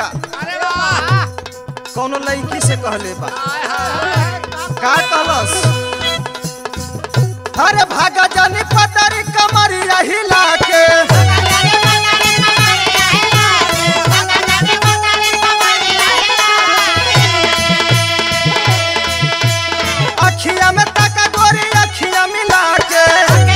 का अरे वाह कौनो लड़की से कहले बा हाय हाय का कहलस अरे भागा जानी पतरी कमरिया हिला के अखिया में तका गोरी अखिया मिला के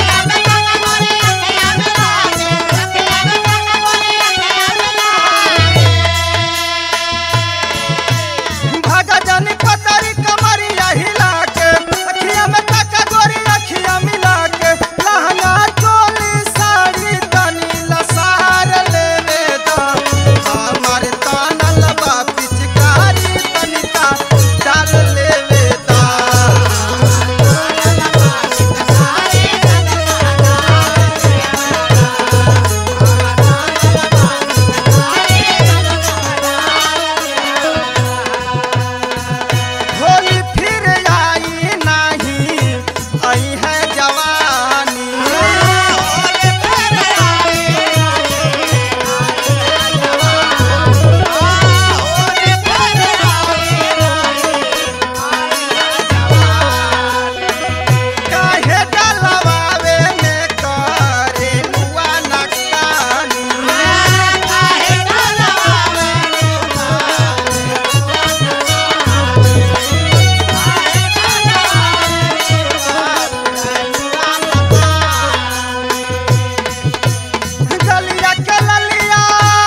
भागा जानी पतरी कमरिया हिला के अखिया में तका गोरी अखिया मिला के लहंगा चोली साड़ी तनी लसार लेवे दा हमार तानल बा पिचकारी तनिका डाल लेवे दा होली फिर आई नहीं आई है जवानी काहे डलवावे में करे नुआ नकानी गलिया के ललिया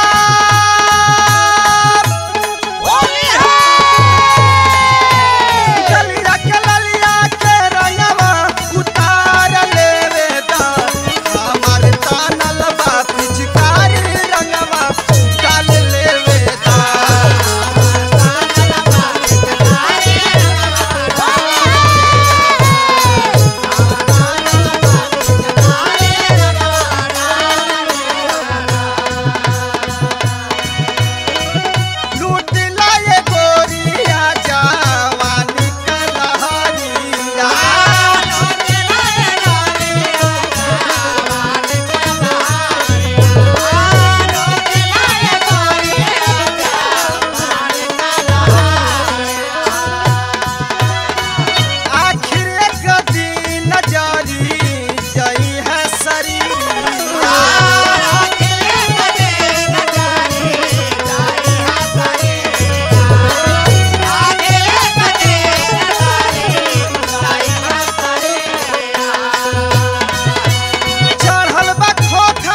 गलिया के ललिया के रंगवा उतार लेवे दा हमार तानल बा पिचकारी रंगवा डाल लेवे दा लूट लाए गोरिया जवानी कलहरिया आखिर एक दिन जारी जई है शरीरिया चढ़ल बा खोखा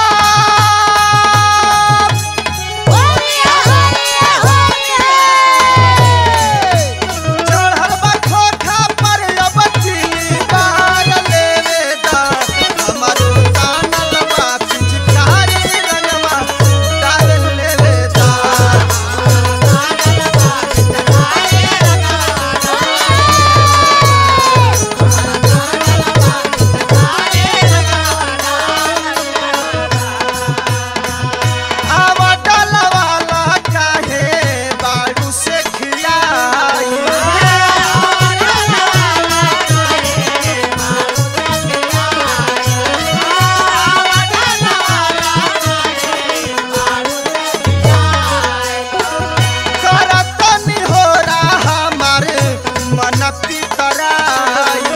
चढ़ल बा खोखा पर अब चिली बार लेवे दा हमरो कानल बा पिचकारी रंगवा डाल लेवे दा आवा डलवाला काहे बाड़ू से खिलाई करत निहोरा हमार मन पितराई